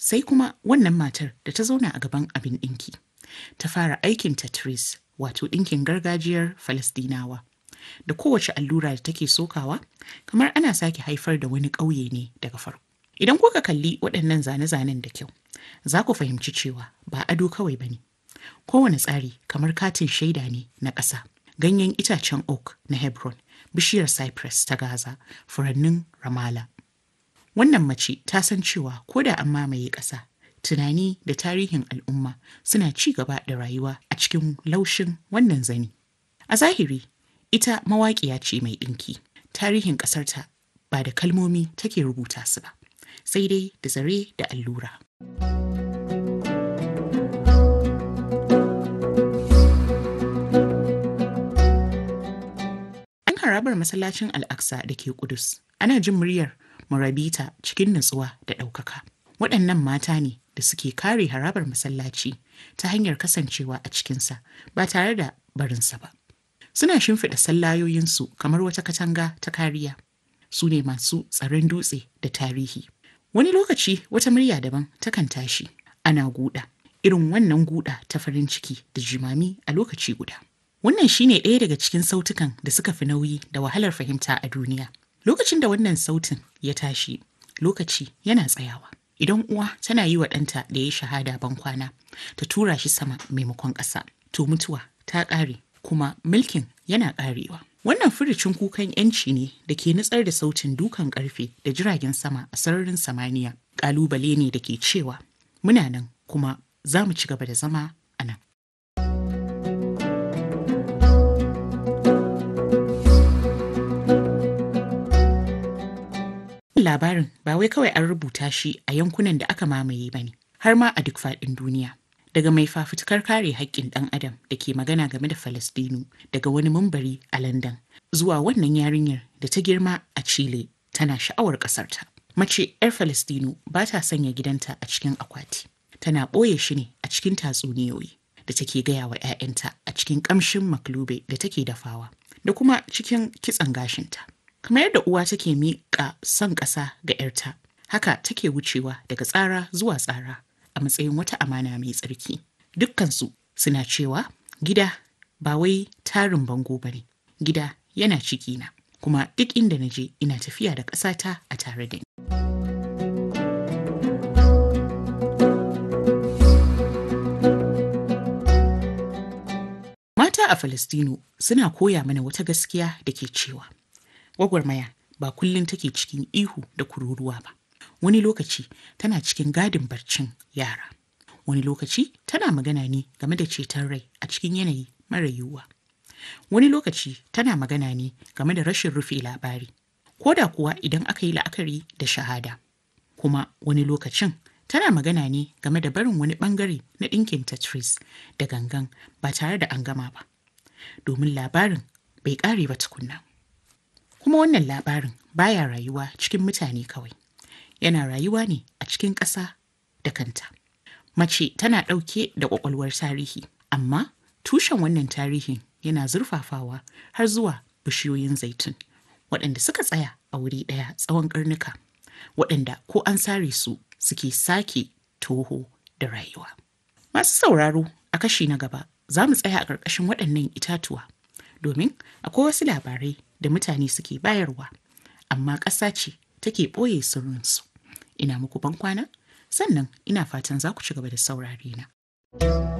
Sai kuma wannan matar da ta zauna a gaban abin ɗinki. Ta fara aikin Tetris wato ɗinkin gargajiyar Falasɗinawa. Da kowace allura da take sokawa, kamar ana sake haifar da wani ƙauye ne daga farko. Idan kuka kalli waɗannan zane-zanen da kyau, za ku fahimci cewa ba ado kawai ba ne. Kowane tsari kamar katin shaida ne na ƙasa. Ganyen itacen oak na Hebron, bishiyar cypress ta Gaza, furannin Ramallah. Wannan mace ta san cewa ko da an mamaye ƙasa, tunani da tarihin al'umma suna ci gaba da rayuwa a cikin laushin wannan zani. A zahiri, ita mawaƙiya ce mai ɗinki. Tarihin ƙasarta ba da kalmomi take rubuta su ba, sai dai da zare da allura. An harabar masallacin Al-Aqsa da ke Kudus, ana jin muryar Murabita cikin natsuwa da ɗaukaka. Waɗannan mata ne da suke kare harabar masallaci ta hanyar kasancewa a cikinsa ba tare da barinsa ba. Suna shimfiɗa sallayoyinsu kamar wata katanga ta kariya. Su ne masu tsaron dutse da tarihi. Wani lokaci wata murya daban takan tashi. Ana guda. Irin wannan guda ta farin ciki da jimami a lokaci guda. Wannan shine ɗaya daga cikin sautukan da suka fi nauyi da wahalar fahimta a duniya. Lokacin da wannan sautin ya tashi, lokaci yana tsayawa. Idan uwa tana yi wa ɗanta da ya shahada ban kwana, ta tura shi sama maimakon ƙasa. To mutuwa ta ƙare kuma mulkin yana ƙarewa. Wannan furucin kukan ‘yanci ne da ke nutsar da sautin dukan ƙarfe da jiragen sama a sararin samaniya. Ƙalubale ne da ke cewa muna nan kuma za mu ci gaba da zama a nan. Labarin ba wai kawai an rubuta shi a yankunan da aka mamaye ba ne, har ma a duk faɗin duniya. Daga mai fafutukar kare haƙƙin ɗan adam da ke magana game da Falastinu daga wani mumbari a London zuwa wannan yarinyar da ta girma a Chile tana sha'awar ƙasarta. Mace 'yar Falastinu ba ta sanya gidanta a cikin akwati. Tana ɓoye shi ne a cikin tatsuniyoyi da take gaya wa 'ya'yanta a cikin ƙamshin maklube da take dafawa da kuma cikin kitson gashinta. Kamar yadda uwa take miƙa son ƙasa ga 'yarta, haka take wucewa daga tsara zuwa tsara a matsayin wata amana mai tsarki. Dukkansu suna cewa gida ba wai tarin bango ba ne, gida yana cikina, kuma duk inda na je ina tafiya da ƙasata a tare da ni. Mata a Falastinu suna koya mana wata gaskiya da ke cewa gwagwarmaya ba kullum take cikin ihu da kururuwa ba. Wani lokaci tana cikin gadin barcin yara. Wani lokaci tana magana ne game da ceton rai a cikin yanayi mara yiwuwa. Wani lokaci tana magana ne game da rashin rufe labari, ko da kuwa idan aka yi la'akari da shahada. Kuma wani lokacin tana magana ne game da barin wani bangare na ɗinkin Tetris da gangan ba tare da an gama ba. Domin labarin bai ƙare ba tukunna. Kuma wannan labarin baya rayuwa cikin mutane kawai. Yana rayuwa ne a cikin ƙasa da kanta. Mace tana ɗauke da ƙwaƙwalwar tarihi, amma tushen wannan tarihin yana zurfafawa har zuwa bishiyoyin zaitun, waɗanda suka tsaya a wuri ɗaya tsawon ƙarnuka, waɗanda ko an sare su suke sake toho da rayuwa. Masu sauraro a kashi na gaba za mu tsaya a ƙarƙashin waɗannan itatuwa, domin akwai wasu labarai da mutane suke bayarwa, amma ƙasa ce take ɓoye sirrinsu. Ina muku ban kwana, sannan ina fatan za ku ci gaba da saurare na.